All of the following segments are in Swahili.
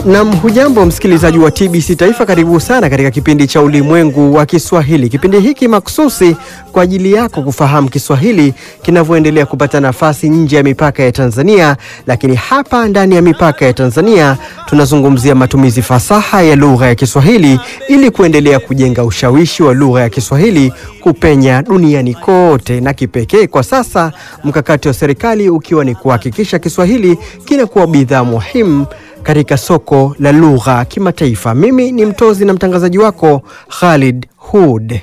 Nam, hujambo msikilizaji wa TBC Taifa, karibu sana katika kipindi cha Ulimwengu wa Kiswahili. Kipindi hiki maksusi kwa ajili yako kufahamu Kiswahili kinavyoendelea kupata nafasi nje ya mipaka ya Tanzania, lakini hapa ndani ya mipaka ya Tanzania tunazungumzia matumizi fasaha ya lugha ya Kiswahili ili kuendelea kujenga ushawishi wa lugha ya Kiswahili kupenya duniani kote, na kipekee kwa sasa mkakati wa serikali ukiwa ni kuhakikisha Kiswahili kinakuwa bidhaa muhimu katika soko la lugha kimataifa. Mimi ni mtozi na mtangazaji wako Khalid Hud.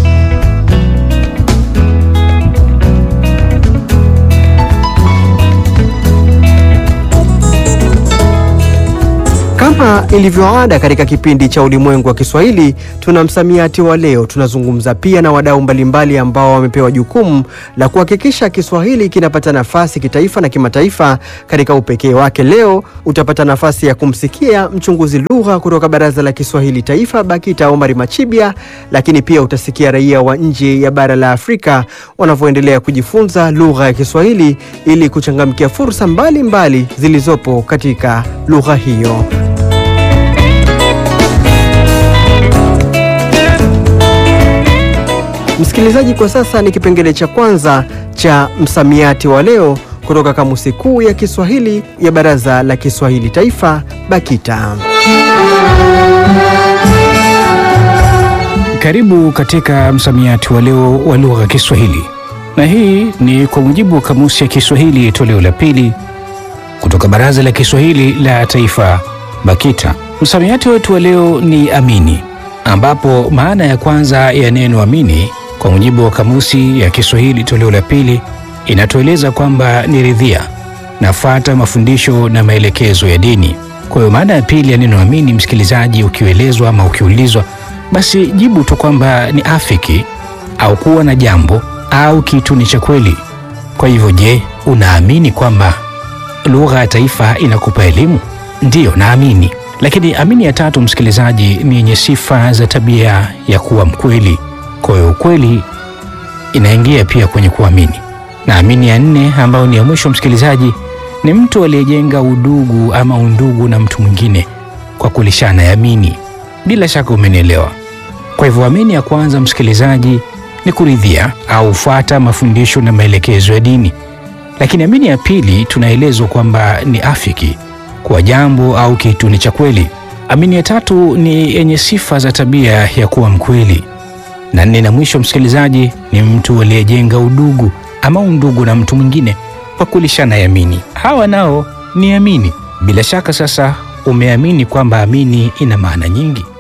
Kama ilivyoada katika kipindi cha Ulimwengu wa Kiswahili, tuna msamiati wa leo. Tunazungumza pia na wadau mbalimbali ambao wamepewa jukumu la kuhakikisha Kiswahili kinapata nafasi kitaifa na kimataifa katika upekee wake. Leo utapata nafasi ya kumsikia mchunguzi lugha kutoka Baraza la Kiswahili Taifa, BAKITA, Omari Machibia, lakini pia utasikia raia wa nje ya bara la Afrika wanavyoendelea kujifunza lugha ya Kiswahili ili kuchangamkia fursa mbalimbali mbali zilizopo katika lugha hiyo. Msikilizaji, kwa sasa ni kipengele cha kwanza cha msamiati wa leo kutoka Kamusi Kuu ya Kiswahili ya Baraza la Kiswahili Taifa, BAKITA. Karibu katika msamiati wa leo wa lugha ya Kiswahili, na hii ni kwa mujibu wa Kamusi ya Kiswahili toleo la pili kutoka Baraza la Kiswahili la Taifa, BAKITA. Msamiati wetu wa leo ni amini, ambapo maana ya kwanza ya neno amini kwa mujibu wa Kamusi ya Kiswahili toleo la pili inatueleza kwamba ni ridhia, nafuata mafundisho na maelekezo ya dini. Kwa hiyo maana ya pili ya neno amini, msikilizaji, ukielezwa ama ukiulizwa, basi jibu tu kwamba ni afiki au kuwa na jambo au kitu ni cha kweli. Kwa hivyo, je, unaamini kwamba lugha ya taifa inakupa elimu? Ndiyo, naamini. Lakini amini ya tatu, msikilizaji, ni yenye sifa za tabia ya kuwa mkweli. Kwa hiyo ukweli inaingia pia kwenye kuamini. Na amini ya nne, ambayo ni ya mwisho, msikilizaji, ni mtu aliyejenga udugu ama undugu na mtu mwingine kwa kulishana yamini. Bila shaka umenielewa. Kwa hivyo amini ya kwanza, msikilizaji, ni kuridhia au fuata mafundisho na maelekezo ya dini. Lakini amini ya pili tunaelezwa kwamba ni afiki, kwa jambo au kitu ni cha kweli. Amini ya tatu ni yenye sifa za tabia ya kuwa mkweli na nne na mwisho, msikilizaji, ni mtu aliyejenga udugu ama undugu na mtu mwingine kwa kulishana yamini. Hawa nao ni amini. Bila shaka sasa umeamini kwamba amini ina maana nyingi.